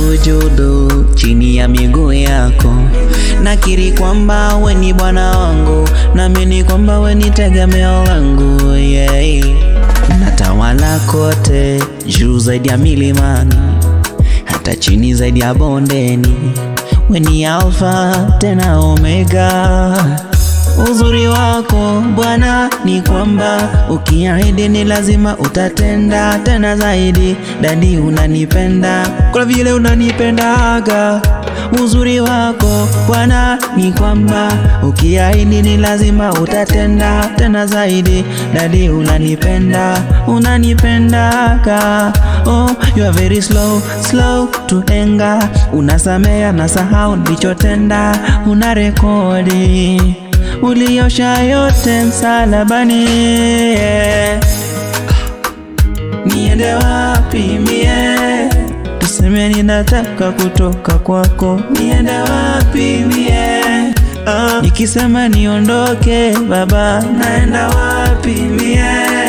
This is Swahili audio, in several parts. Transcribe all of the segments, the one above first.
sujudu chini ya miguu yako, nakiri kwamba we ni Bwana wangu, naamini kwamba we ni tegemeo langu yeah. Unatawala kote, juu zaidi ya milimani, hata chini zaidi ya bondeni, we ni Alfa tena Omega. Uzuri wako Bwana ni kwamba ukiahidi ni lazima utatenda, tena zaidi. Dadi, unanipenda kwa vile unanipendaga. Uzuri wako Bwana ni kwamba ukiahidi ni lazima utatenda, tena zaidi. Dadi, unanipenda, unanipendaga. Oh, you are very slow, slow to anger. Unasamea na sahau nilichotenda, una rekodi uliosha yote msalabani. Niende wapi mie? Tuseme ninataka kutoka kwako, niende wapi mie? Ah, nikisema niondoke Baba, naenda wapi mie?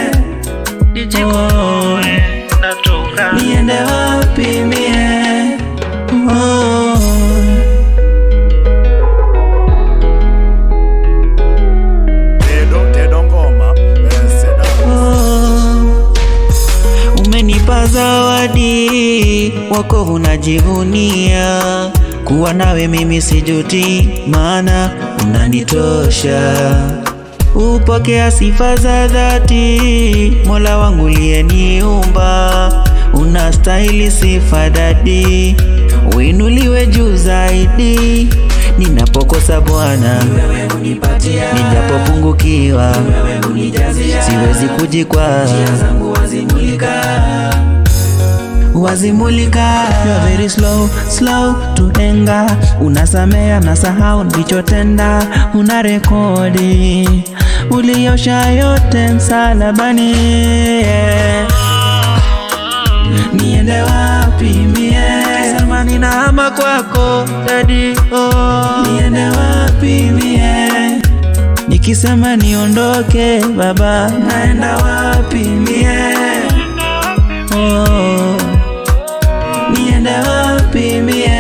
Oh, niende wapi mie? Oh. Tedo, Tedo Ngoma, eh, Seda. Oh, umenipa zawadi wako unajivunia kuwa nawe mimi sijuti, maana unanitosha. Upokea sifa za dhati, Mola wangu uliyeniumba, unastahili sifa dadi, uinuliwe juu zaidi. Ninapokosa Bwana, nijapopungukiwa, siwezi kujikwaa wazimulika you are very slow slow to anger unasamea na sahau nilichotenda una rekodi uliosha yote msalabani niende wapi mie sema ninahama kwako dadi oh. niende wapi mie nikisema niondoke baba naenda wapi mie oh. niende wapi mie